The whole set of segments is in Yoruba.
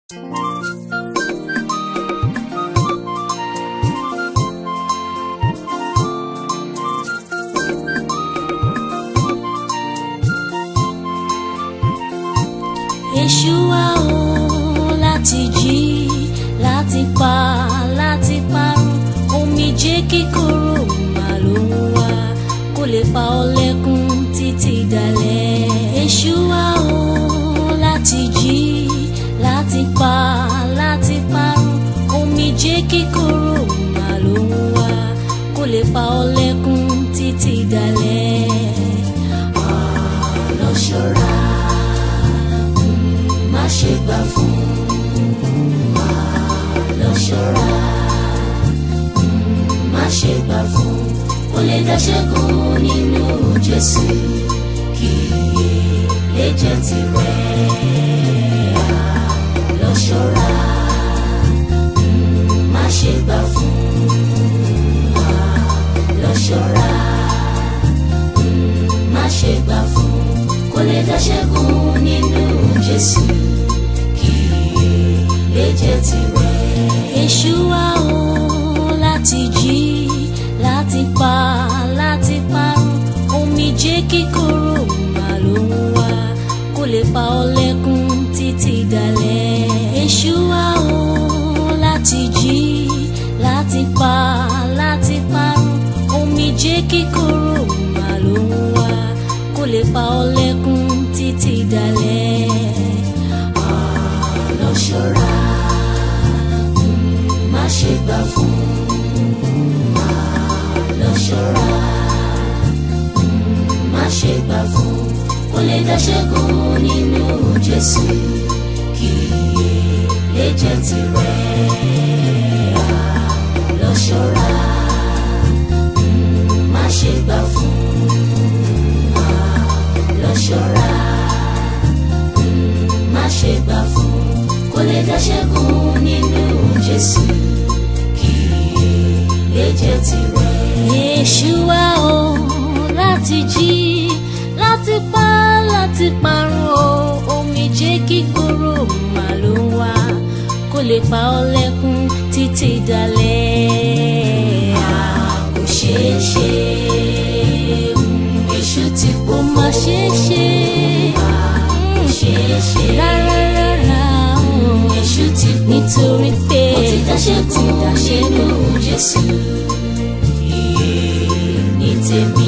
Èṣù wá o láti jí láti pa láti parun omijé kíkorò mà ló ń wá kó lè pa ọ́ lẹ́kún títí dalẹ̀. Èṣù wá o láti jí láti pa láti parun omijé kíkorò mà ló ń wá kó lè pa ọ́ lẹ́kún títí dalẹ̀. Àlọ́ ṣọ́ra má ṣe gbà fún wa lọ ṣọ́ra má ṣe gbà fún kó lè dá ṣẹ́gun nínú Jésù kí iye lè jẹ́ tirẹ̀ lọ ṣọ́ra má ṣe gbà fún wa lọ ṣọ́ra má ṣe gbà fún kó lè dá ṣẹ́gun nínú Jésù kí iye lè jẹ́ tirẹ̀. Èṣù wá o láti jí láti pa láti parun omijé kíkorò mà ló ń wá kó lè pa ọ́ lẹ́kún títí dalẹ̀. Èṣù wá o láti jí láti pa láti parun omijé kíkorò mà ló ń wá kó lè pa ọ́ lẹ́kún títí dalẹ̀. Àlọ́ ṣọ́ra má ṣe gbà fún àlọ́ ṣọ́ra má ṣe gbà fún kó lè dá ṣẹ́gun nínú Jésù kí iye lè jẹ́ tirẹ̀ àlọ́ ṣọ́ra má ṣe gbà fún àlọ́ ṣọ́ra má ṣe gbà fún kó lè dá ṣẹ́gun nínú Jésù kí iye lè jẹ́ tirẹ̀. Èṣù wá o láti jí láti pa láti parun o omijé kíkorò mà ló ń wá kó lè pa ọ́ lẹ́kún títí dalẹ̀. kò ṣeé ṣe Èṣù tí kò má ṣeé ṣe kò ṣeé ṣe rárá rárá Èṣù tí kò nítorí pé ó ti dáṣẹ́ kù nínú Jésù iye ní tèmi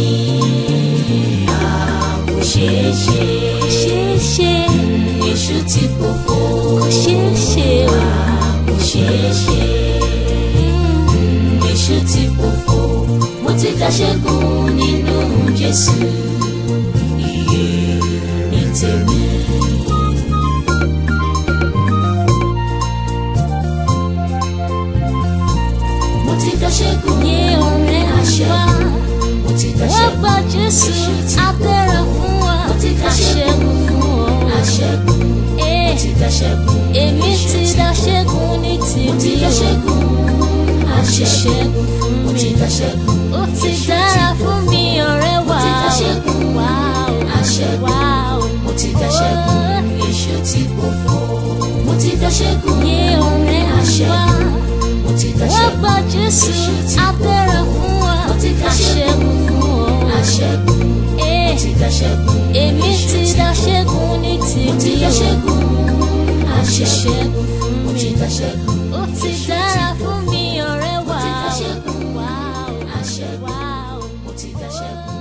kò ṣeé ṣe ṣeé ṣe Èṣù tí kò fò kò ṣeé ṣe kò ṣeé ṣe Èṣù tí kò fò mo ti dáṣẹ́ kù nínú Jésù iye ní tèmi. mo ti dáṣẹ́gun yé ọ̀rẹ́ àṣẹ mo ti dáṣẹ́gun wọ́n gba Jésù abẹ́rẹ́ fún wa mo ti dáṣẹ́gun fún ọ àṣẹ́gun mo ti dáṣẹ́gun èmi ti dáṣẹ́gun ní tìbí mo ti dáṣẹ́gun àṣẹ́gun mo ti dáṣẹ́gun ó ti dára fún mi ọ̀rẹ́ wa mo ti dáṣẹ́gun àṣẹ́gun mo ti dáṣẹ́gun èṣù tí kò fọ́ mo ti dáṣẹ́gun yé ọ̀rẹ́ àṣẹ́gun mo ti dáṣẹ́gun wọ́n gba Jésù abẹ́rẹ́ fún wa mo ti dáṣẹ́gun fún ọ àṣẹ́gun mo ti dáṣẹ́gun èmi ti dáṣẹ́gun ní tìbí mo ti dáṣẹ́gun àṣẹ́gun mo ti dáṣẹ́gun ó ti dára fún mi ọ̀rẹ́ wa mo ti dáṣẹ́gun àṣẹ́gun mo ti dáṣẹ́gun.